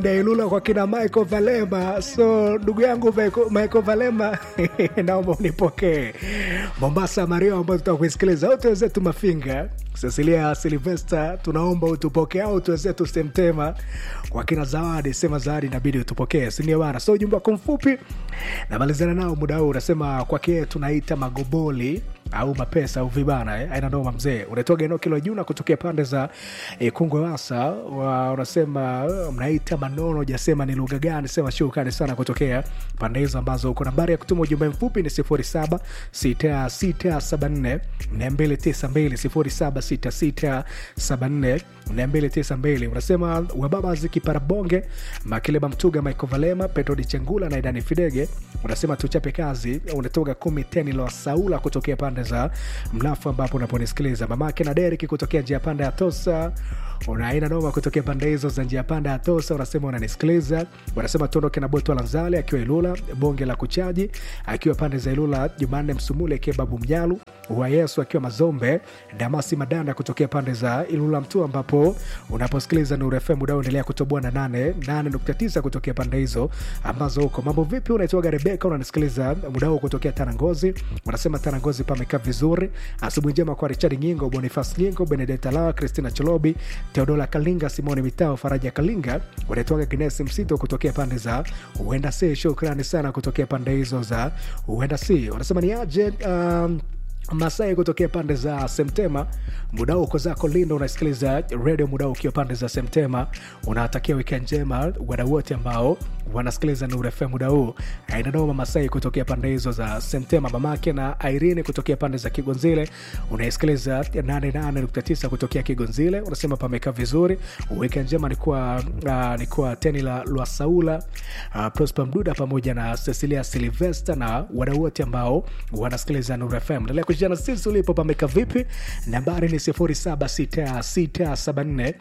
Dailula kwa kina Michael Valema. So ndugu yangu Michael Michael Valema, naomba unipokee Mombasa Mario, ambayo tutakuisikiliza wote wenzetu Mafinga, Cecilia Silvester, tunaomba utupokee au tuwenzetu Semtema kwa kina Zawadi, sema Zawadi inabidi utupokee, sindio bana? So ujumbe wako mfupi namalizana nao muda huu, unasema kwake tunaita magoboli au mapesa au vibana eh? aina noma mzee, unatoka eneo kilo juu na kutokea pande za eh, Kungwe Wasa wa, unasema uh, mnaita manono, jasema ni lugha gani? Sema shukrani sana kutokea pande hizo ambazo uko. Nambari ya kutuma ujumbe mfupi ni 07 6674 292 07 6674 unasema wababa zikiparabonge Makileba Mtuga, Michael Valema, Petro Di Chengula na Idani Fidege, unasema tuchape kazi. Unatoka kumi teni la Saula kutokea pande za Mlafu ambapo unaponisikiliza mamake na Deriki kutokea njia panda ya Tosa unaina noma kutokea pande hizo za njia panda ya Tosa, unasema unanisikiliza. Unasema tuondoke na Boto Lanzale akiwa Ilula, bonge la kuchaji akiwa pande za Ilula, Jumanne Msumule akiwa Babu Mnyalu wa Yesu akiwa Mazombe, Damasi Madanda kutokea pande za Ilula Mtu, ambapo unaposikiliza Nuru FM muda endelea kutoboa na 88.9 kutokea pande hizo ambazo huko. Mambo vipi? Unaitwaga Rebeka, unanisikiliza muda huu kutokea Tanangozi. Unasema Tanangozi pamekaa vizuri. Asubuhi njema kwa Richard Nyingo, Bonifas Nyingo, Benedetta Lawa, Christina Cholobi, Teodola Kalinga, Simoni Mitao, Faraja Kalinga, unaitwaga Gnesi Msito kutokea pande za Uenda Si. Shukrani sana kutokea pande hizo za Uenda Si. Unasema ni aje um, Masai kutokea pande za Semtema, muda uko zako Lindo, unasikiliza redio muda ukiwa pande za Semtema. Unawatakia wikendi njema wadau wote ambao wanasikiliza Nuru FM muda huu. Ainadoma Masai kutokea pande hizo za Semtema, mamake na Irene kutokea pande za Kigonzile, unaisikiliza 88.9 kutokea Kigonzile. Unasema pamekaa vizuri, wikendi njema ni kwa uh, ni kwa teni la Lwasaula uh, Prosper Mduda pamoja na Cecilia Silvester na wadau wote ambao wanasikiliza Nuru FM. Endelea kushirikiana sisi ulipo pameka vipi? Nambari ni 076674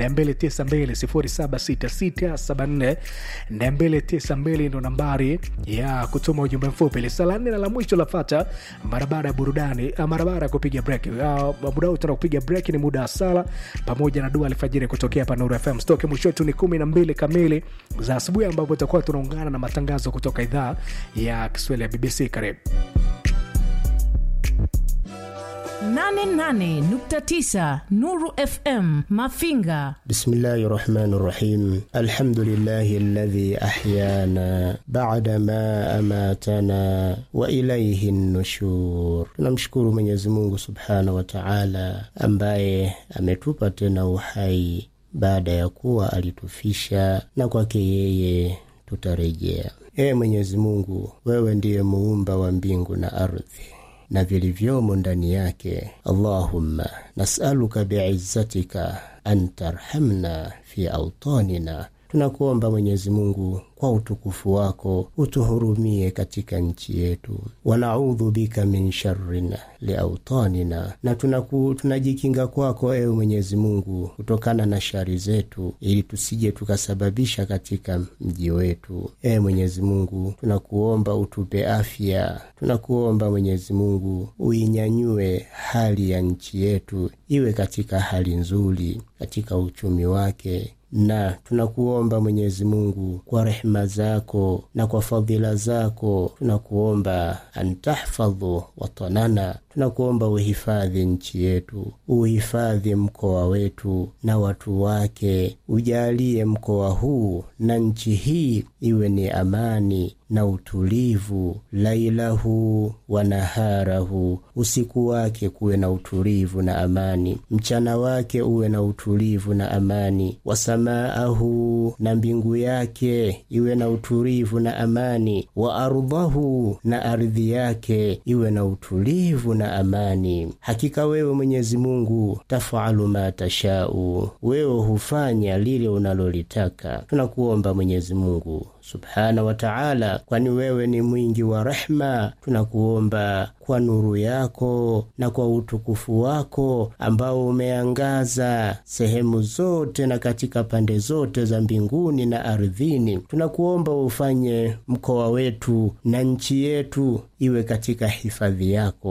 292 076674 ndo nambari ya kutuma ujumbe mfupi. Lisa la nne na la mwisho lafata mara baada ya burudani, mara baada ya kupiga break. Muda huu tuna kupiga break, ni muda wa sala pamoja na dua alfajiri kutokea hapa Nuru FM. Stoke mwisho wetu ni kumi na mbili kamili za asubuhi, ambapo tutakuwa tunaungana na matangazo kutoka idhaa ya Kiswahili ya BBC. Karibu 88.9 Nuru FM Mafinga. Bismillahi rahmani rahim. Alhamdulillahi alladhi ahyana bada ma amatana wa ilaihi nushur. Tunamshukuru Mwenyezi Mungu subhanahu wa taala ambaye ametupa tena uhai baada ya kuwa alitufisha, na kwake yeye tutarejea. Ee Mwenyezi Mungu, wewe ndiye muumba wa mbingu na ardhi na vilivyomo ndani yake. Allahumma nasaluka biizzatika an tarhamna fi autanina, tunakuomba Mwenyezi Mungu kwa utukufu wako utuhurumie katika nchi yetu. Wanaudhu bika min sharrin liautanina, na tunaku, tunajikinga kwako ewe Mwenyezi Mungu kutokana na shari zetu, ili tusije tukasababisha katika mji wetu. Ewe Mwenyezi Mungu, tunakuomba utupe afya, tunakuomba Mwenyezi Mungu uinyanyue hali ya nchi yetu iwe katika hali nzuri katika uchumi wake na tunakuomba Mwenyezi Mungu kwa rehema zako na kwa fadhila zako, tunakuomba antahfadhu watanana, tunakuomba uhifadhi nchi yetu, uhifadhi mkoa wetu na watu wake, ujalie mkoa huu na nchi hii iwe ni amani na utulivu, lailahu wa naharahu, usiku wake kuwe na utulivu na amani, mchana wake uwe na utulivu na amani, wasamaahu, na mbingu yake iwe na utulivu na amani, wa ardhahu, na ardhi yake iwe na utulivu na amani. Hakika wewe Mwenyezi Mungu tafalu ma tashau, wewe hufanya lile unalolitaka. Tunakuomba Mwenyezi Mungu subhana wa taala, kwani wewe ni mwingi wa rehma. Tunakuomba kwa nuru yako na kwa utukufu wako ambao umeangaza sehemu zote na katika pande zote za mbinguni na ardhini, tunakuomba ufanye mkoa wetu na nchi yetu iwe katika hifadhi yako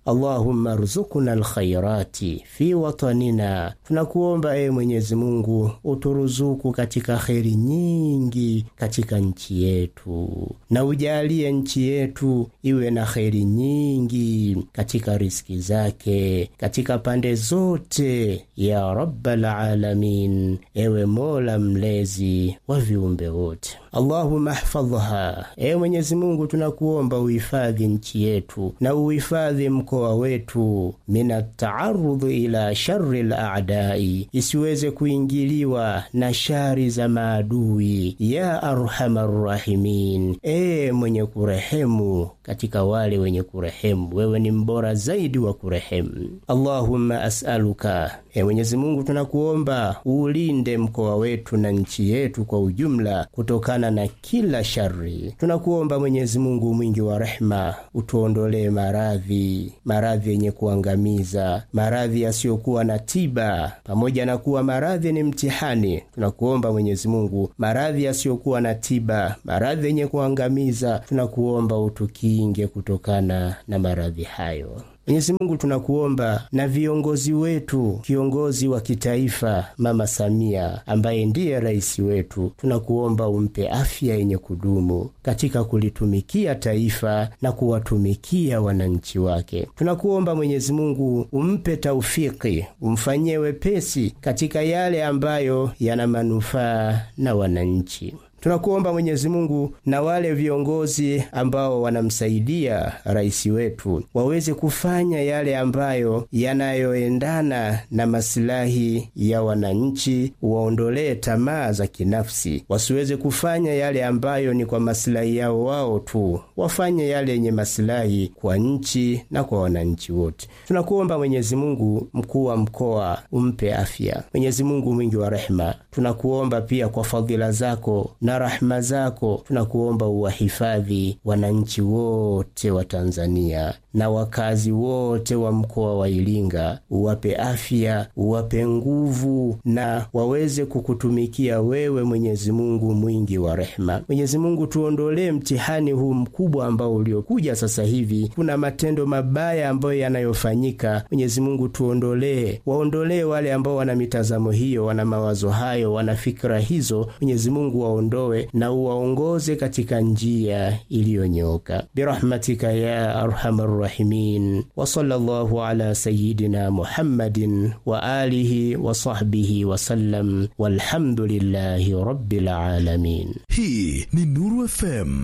Allahumma ruzukuna alkhairati fi watanina, tunakuomba ewe Mwenyezi Mungu uturuzuku katika kheri nyingi katika nchi yetu, na ujalie nchi yetu iwe na kheri nyingi katika riski zake katika pande zote, ya rabbal alamin, ewe Mola mlezi wa viumbe wote. Allahumma hfadhha, ewe Mwenyezi Mungu tunakuomba uhifadhi nchi yetu na uhifadhi mkoa wetu min ataarudhi ila shari ladai, isiweze kuingiliwa na shari za maadui. Ya arhamar rahimin, ee mwenye kurehemu katika wale wenye kurehemu, wewe ni mbora zaidi wa kurehemu. Allahumma asaluka, ee Mwenyezi Mungu tunakuomba uulinde mkoa wetu na nchi yetu kwa ujumla kutokana na kila shari. Tunakuomba Mwenyezi Mungu mwingi wa rehema, utuondolee maradhi, maradhi yenye kuangamiza, maradhi yasiyokuwa na tiba. Pamoja na kuwa maradhi ni mtihani, tunakuomba Mwenyezi Mungu, maradhi yasiyokuwa na tiba, maradhi yenye kuangamiza, tunakuomba utukinge kutokana na maradhi hayo. Mwenyezi Mungu tunakuomba na viongozi wetu, kiongozi wa kitaifa Mama Samia ambaye ndiye rais wetu, tunakuomba umpe afya yenye kudumu katika kulitumikia taifa na kuwatumikia wananchi wake. Tunakuomba Mwenyezi Mungu umpe taufiki, umfanyie wepesi katika yale ambayo yana manufaa na wananchi. Tunakuomba Mwenyezi Mungu na wale viongozi ambao wanamsaidia rais wetu waweze kufanya yale ambayo yanayoendana na masilahi ya wananchi, waondolee tamaa za kinafsi, wasiweze kufanya yale ambayo ni kwa masilahi yao wao tu, wafanye yale yenye masilahi kwa nchi na kwa wananchi wote. Tunakuomba Mwenyezi Mungu, mkuu wa mkoa umpe afya. Mwenyezi Mungu mwingi wa rehema, tunakuomba pia kwa fadhila zako na rahma zako tunakuomba uwahifadhi wananchi wote wa Tanzania na wakazi wote wa mkoa wa Iringa, uwape afya, uwape nguvu na waweze kukutumikia wewe, Mwenyezi Mungu mwingi wa rehema. Mwenyezi Mungu, tuondolee mtihani huu mkubwa ambao uliokuja sasa hivi. Kuna matendo mabaya ambayo yanayofanyika. Mwenyezi Mungu, tuondolee, waondolee wale ambao wana mitazamo hiyo, wana mawazo hayo, wana fikra hizo. Mwenyezi Mungu waondoe na uwaongoze katika njia iliyonyooka birahmatika ya arhamar rahimin wa sallallahu ala sayidina Muhammadin wa alihi wa sahbihi wasallam walhamdulillahi rabbil alamin. Hii ni Nuru FM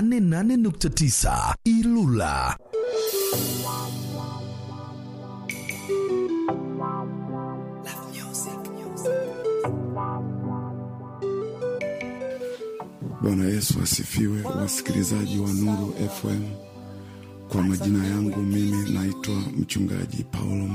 88.9 Ilula. Bwana Yesu asifiwe, wasikilizaji wa Nuru FM. Kwa majina yangu mimi naitwa mchungaji Paulo